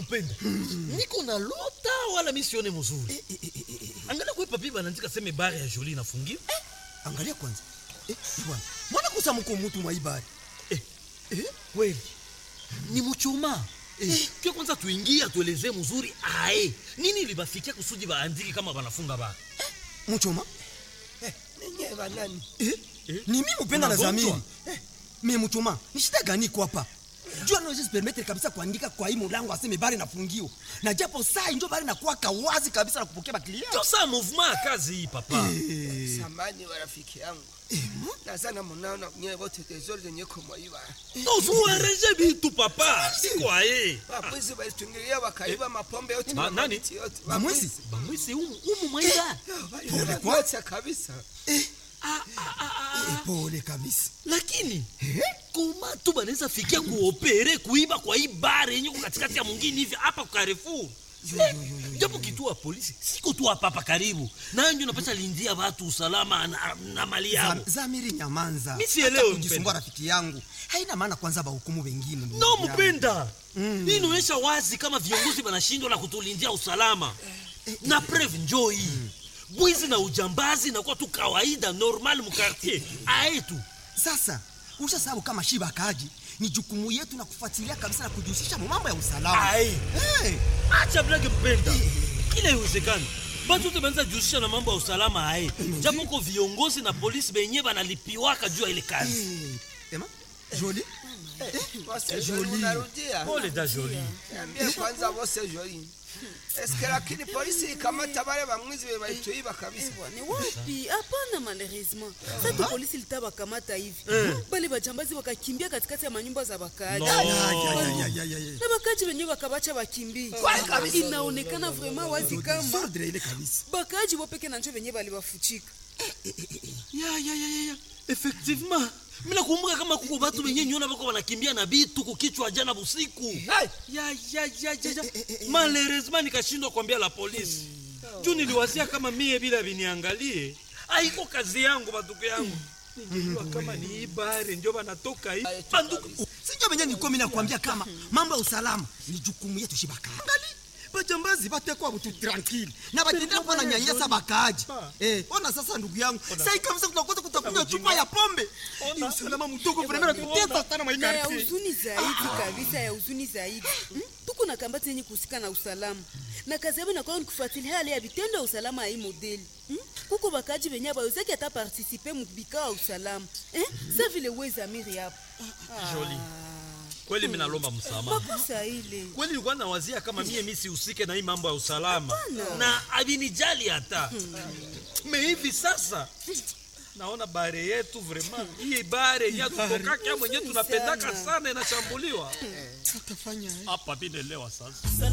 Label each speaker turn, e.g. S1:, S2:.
S1: mpenda niko na lota wala mi sione mzuri angalia kwe papi banaandika seme bare ya joli inafungiwa
S2: angalia kwanza eh, bwana mwana kusa mko mutu mwaibari
S1: eh, eh, kweli ni muchuma eh, pia kwanza tuingie atuelezee mzuri ae nini libafikia kusudi baandiki kama banafunga bara
S2: muchoma
S3: ninyi banani
S2: eh,
S1: Eh,
S2: ni mimi upenda na
S1: unagonjwa?
S2: zamiri eh, me muchoma ni shida gani iko hapa juu anaweza permettre kabisa kuandika kwa hii mulango aseme bari nafungiwa na japo saa injo bari nakuwaka wazi kabisa na kupokea baklia
S1: ndio saa movement ya kazi hii papa
S3: samani wa rafiki yangu nazana munaona nyewe wote tezori zenye kumwaiba
S1: tozuereje bitu papa siko aye
S3: wapwizi walitungilia wakaiba mapombe yote
S1: Ba-
S3: na
S1: nani?
S3: mamiti yote
S2: Bamwezi?
S1: bamwisi umu, umu mwaida
S3: waliacha kabisa
S1: ah, ah, ah, ah.
S2: Eh, pole kabisa
S1: lakini koma tu banaweza fikia kuopere kuiba kwa hii bare yenye ko katikati ya mwingine hivi hapa kwa Carrefour Eh, japo kituo ya polisi siko tu hapa hapa karibu nayo ndio napata lindia watu usalama na, na mali yao
S2: Zam- zamiri nyamanza
S1: Mi sielewi,
S2: Hata kujisumbua
S1: mpenda.
S2: rafiki yangu haina maana kwanza bahukumu wengine ndugu
S1: no
S2: yangu.
S1: mpenda hii inaonyesha wazi kama viongozi wanashindwa na kutulindia usalama na preve njoo hii bwizi na ujambazi nakuwa tu kawaida normal mukartier aetu
S2: sasa usha sababu kama shiba akaji ni jukumu yetu na kufuatilia kabisa na kujihusisha mu mambo ya usalama
S1: Aye.
S2: hey.
S1: acha blage mpenda kila iwezekani batu te banza jihusisha na mambo ya usalama aye japo ko viongozi na polisi benye banalipiwaka juu ya ile kazi
S2: hey. ema joli
S3: Wose joli unarudia
S1: pole da joli
S3: niambie kwanza wose joli eske lakini polisi ikamata wale bamwizi be balituiba kabisa
S4: ni wapi hapana malheureusement sasa polisi litawakamata hivi bale bajambazi wakakimbia katikati ya manyumba za wakaaji
S1: No.
S2: Ya, ya, ya, ya, ya, ya, ya.
S4: na wakaaji wenyewe wakabacha wakimbie inaonekana vraiment wazi kama
S2: Sordre ile kabisa
S4: bakaaji wopeke na njo wenyewe balibafuchika
S1: ya ya ya ya ya effectivement mina kumbuka kama kuko batu benye nyona bako banakimbia na bitu kukichwa jana busiku ya ya ya ya ya malheureusement nikashindwa kuambia la polisi juu niliwazia kama mie bila viniangalie aiko kazi yangu batuku yangu ningejua kama ni ibare njo banatoka hii banduku
S2: sinjo venye nikomi nakwambia kama mambo ya usalama ni jukumu yetu shibaka angali bajambazi batekwa butu tranquille na batendea kuwa na nyanyasa bakaaji eh, ona sasa ndugu yangu sai kabisa kutakosa kutakunywa chupa ya pombe ni usalama mdogo vremena tutesa sana
S4: na ya
S2: maikarti
S4: huzuni zaidi kabisa ya huzuni zaidi Hmm? tuko na kambati yenye kuhusika na usalama na kazi yabo inakuwa ni kufuatilia hali ya vitendo ya usalama ya hii modeli Hmm? kuko bakaji benye bawezaki ata partisipe mubikao ya usalama Eh? sa vile wezamiri hapo
S1: Joli. kweli minalomba msamaha
S4: makosa ile
S1: kweli nilikuwa nawazia kama mie mi sihusike na hii mambo ya usalama na avinijali hata me hivi sasa naona bare yetu vraiment hii bare yenye tutokaka mwenye tunapendaka sana inashambuliwa hapa vinelewa sasa